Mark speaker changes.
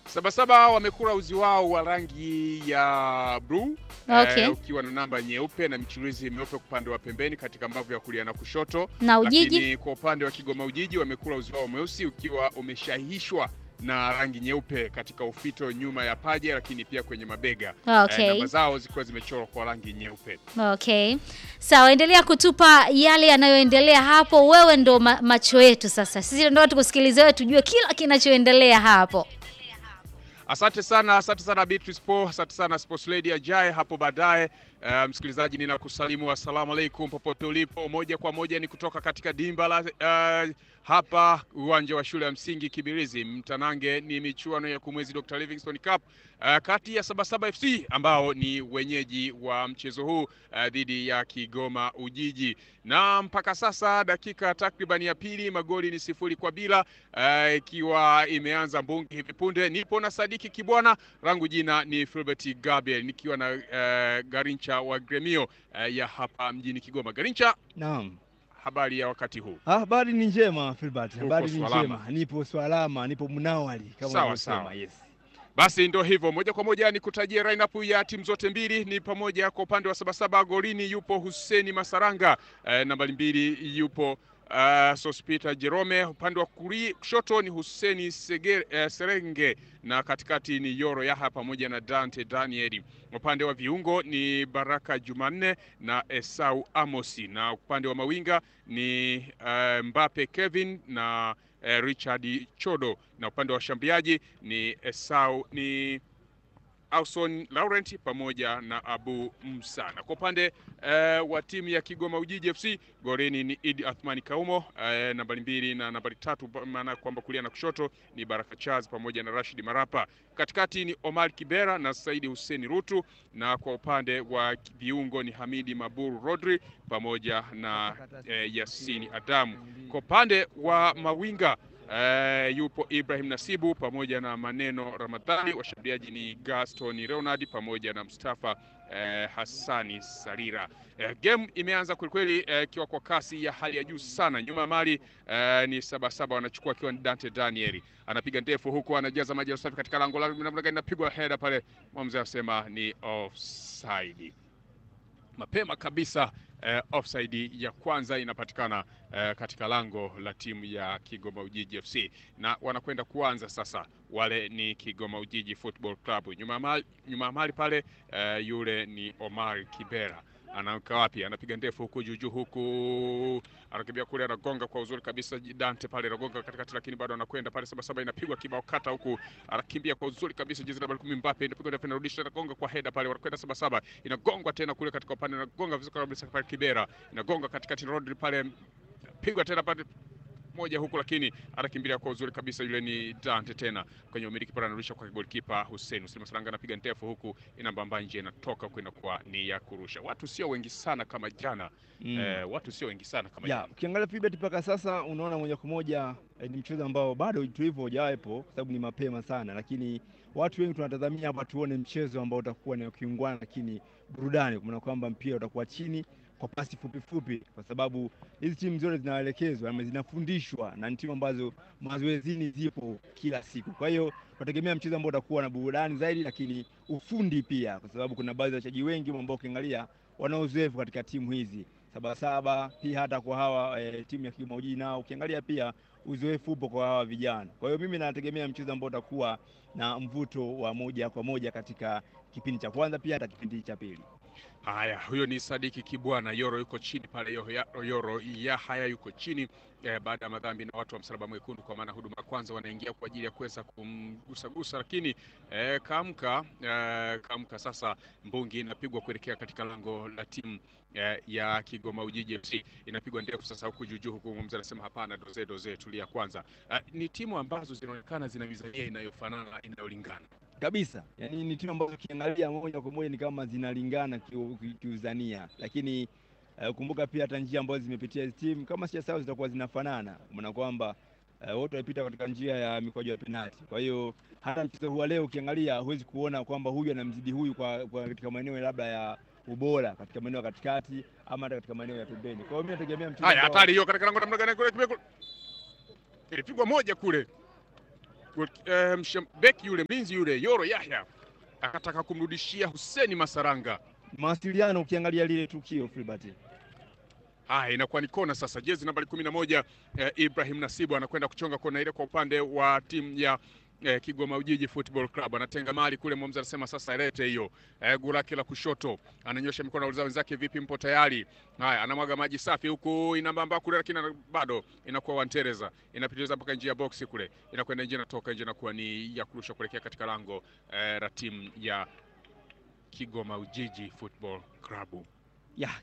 Speaker 1: Sabasaba wamekula uzi wao wa rangi ya bluu
Speaker 2: Okay.
Speaker 1: eh, ukiwa na namba nyeupe na michirizi meupe upande wa pembeni katika mbavu ya kulia na kushoto.
Speaker 2: Na Ujiji
Speaker 1: Lakini kwa upande wa Kigoma Ujiji wamekula uzi wao mweusi ukiwa umeshahishwa na rangi nyeupe katika ufito nyuma ya paja, lakini pia kwenye mabega. Eh,
Speaker 2: okay.
Speaker 1: namba zao zikiwa zimechorwa kwa rangi nyeupe.
Speaker 2: Okay. Sawa, endelea kutupa yale yanayoendelea hapo. Wewe ndo ma macho yetu sasa. Sisi ndo watu kusikiliza wewe tujue kila kinachoendelea hapo.
Speaker 1: Asante sana, asante sana Beatrice Po, asante sana Sports Lady ajaye hapo baadaye. Uh, msikilizaji, ninakusalimu assalamu alaikum popote ulipo, moja kwa moja ni kutoka katika dimba la uh, hapa uwanja wa shule ya msingi Kibirizi. Mtanange ni michuano ya kumwezi Dr. Livingstone Cup uh, kati ya Sabasaba FC ambao ni wenyeji wa mchezo huu uh, dhidi ya Kigoma Ujiji, na mpaka sasa dakika takriban ya pili magoli ni sifuri kwa bila uh, ikiwa imeanza mbungi hivi punde. Nipo na Sadiki Kibwana, rangu jina ni Filbert Gabriel nikiwa na uh, Garincha wa Gremio uh, ya hapa mjini Kigoma. Garincha,
Speaker 3: Naam.
Speaker 1: habari ya wakati huu?
Speaker 3: Ah, habari ni njema Filbert.
Speaker 1: Uko
Speaker 3: Habari ni
Speaker 1: salama?
Speaker 3: njema. Nipo swalama, nipo mnawali kama
Speaker 1: Sawa,
Speaker 3: unavyosema.
Speaker 1: sawa.
Speaker 3: Yes.
Speaker 1: Basi ndo hivyo, moja kwa moja ni kutajia lineup ya timu zote mbili. Ni pamoja kwa upande wa Sabasaba, golini yupo Huseni Masaranga, eh, nambari mbili yupo uh, Sospita Jerome, upande wa kuri- kushoto ni Huseni Sege, eh, Serenge na katikati ni Yoro Yaha pamoja na Dante Danieli. Upande wa viungo ni Baraka Jumanne na Esau Amosi, na upande wa mawinga ni uh, Mbape Kevin na eh, Richard Chodo, na upande wa washambuliaji ni Esau ni Auson Laurent pamoja na Abu Musa. Na kwa upande eh, wa timu ya Kigoma Ujiji FC golini ni Idi Athmani Kaumo eh, nambari mbili na nambari tatu, pa- maana kwamba kulia na kushoto ni Baraka Charles pamoja na Rashid Marapa. Katikati ni Omar Kibera na Saidi Hussein Rutu, na kwa upande wa viungo ni Hamidi Maburu Rodri pamoja na eh, Yasini Adamu. Kwa upande wa mawinga eh, yupo Ibrahim Nasibu pamoja na Maneno Ramadhani. Washambuliaji ni Gaston Leonard pamoja na Mustafa eh, Hassani Sarira. Eh, game imeanza kwelikweli eh, ikiwa kwa kasi ya hali ya juu sana. Nyuma ya mali eh, ni Sabasaba wanachukua akiwa ni Dante Danieli anapiga ndefu huku anajaza maji ya safi katika lango la namna gani, inapigwa heda pale, mwamuzi anasema ni offside mapema kabisa eh, offside ya kwanza inapatikana eh, katika lango la timu ya Kigoma Ujiji FC na wanakwenda kuanza sasa. Wale ni Kigoma Ujiji Football Club. Nyuma ya mali, nyuma ya mali pale eh, yule ni Omar Kibera anaanka wapi? Anapiga ndefu huku juujuu, huku anakimbia kule, anagonga kwa uzuri kabisa. Dante pale anagonga katikati, lakini bado anakwenda pale. Sabasaba inapigwa kibao kata, huku anakimbia kwa uzuri kabisa. Jezi nambari kumi Mbappe inapigwa ndefu, inarudisha, anagonga kwa heda pale, wanakwenda Sabasaba, inagongwa tena kule katika upande, inagonga vizuri kabisa pale. Kibera inagonga katikati, Rodri pale, pigwa tena pale moja huku, lakini anakimbilia kwa uzuri kabisa. Yule ni Dante tena kwenye umiliki pale, anarudisha kwa golikipa Hussein Hussein Masalanga, anapiga ndefu huku, inambamba nje, inatoka huku, inakuwa ni ya kurusha. Watu sio wengi sana kama jana
Speaker 3: Mm.
Speaker 1: eh, watu sio wengi sana kama
Speaker 3: Ya,
Speaker 1: jana.
Speaker 3: ukiangalia Filbert mpaka sasa unaona moja kwa moja eh, ni mchezo ambao bado tulivyo hujawepo kwa sababu ni mapema sana, lakini watu wengi tunatazamia hapa tuone mchezo ambao utakuwa ni wa kiungwana, lakini burudani, kwa maana kwamba mpira utakuwa chini kwa pasi fupi fupi, kwa sababu hizi timu zote zinaelekezwa ama zinafundishwa na ni timu ambazo mazoezini zipo kila siku. Kwa hiyo tunategemea mchezo ambao utakuwa na burudani zaidi, lakini ufundi pia, kwa sababu kuna baadhi ya wachezaji wengi ambao ukiangalia wana uzoefu katika timu hizi Sabasaba pia hata kwa hawa e, timu ya Kigoma Ujiji nao ukiangalia pia uzoefu upo kwa hawa vijana. Kwa hiyo mimi nategemea mchezo ambao utakuwa na mvuto wa moja kwa moja katika kipindi cha kwanza pia hata kipindi cha pili.
Speaker 1: Haya, huyo ni Sadiki Kibwana. Yoro yuko chini pale, Yoro, ya- Yoro Yahaya yuko chini eh, baada ya madhambi na watu wa Msalaba Mwekundu, kwa maana huduma ya kwanza wanaingia kwa ajili ya kuweza kumgusagusa, lakini eh, kaamka eh, kaamka sasa. Mbungi inapigwa kuelekea katika lango la timu eh, ya Kigoma Ujiji FC, inapigwa ndefu sasa huku juujuu, huku mzee anasema hapana, doze doze, tulia kwanza. Eh, ni timu ambazo zinaonekana zina mizania inayofanana inayolingana
Speaker 3: Kabisa. Yaani ni timu ambazo ukiangalia moja kwa moja ni kama zinalingana kiu- ki- kiuzania. Lakini eh, kumbuka pia hata njia ambazo zimepitia hizi timu kama sijasahau zitakuwa zinafanana. Maana kwamba eh, wote walipita katika njia ya mikwaju ya penalti. Kwa hiyo hata mchezo huu wa leo ukiangalia huwezi kuona kwamba huyu anamzidi huyu kwa, kwa katika maeneo labda ya ubora katika maeneo ya katikati ama hata katika maeneo ya pembeni. Kwa hiyo mimi nategemea mchezo
Speaker 1: Haya,
Speaker 3: ambao-
Speaker 1: hatari hiyo katika lango namna gani kule, kimekuwa- ilipigwa moja kule eh, beki yule mlinzi yule Yoro Yahya akataka kumrudishia Huseni Masaranga.
Speaker 3: Mawasiliano ukiangalia lile tukio Filbert.
Speaker 1: Haya, inakuwa ni kona sasa. Jezi nambari kumi na moja eh, Ibrahim Nasibu anakwenda kuchonga kona ile kwa upande wa timu ya eh, Kigoma Ujiji Football Club. Anatenga mali kule, mwamuzi anasema sasa ilete hiyo. Eh, guu lake la kushoto ananyosha mikono, auliza wenzake, vipi, mpo tayari? Haya, anamwaga maji safi huku, inambamba kule, lakini bado inakuwa wantereza, inapitiliza mpaka nje ya boksi kule, inakwenda nje, inatoka nje, inakuwa ni ya kurusha kuelekea katika lango eh, la timu ya Kigoma Ujiji Football Club.
Speaker 3: Ya,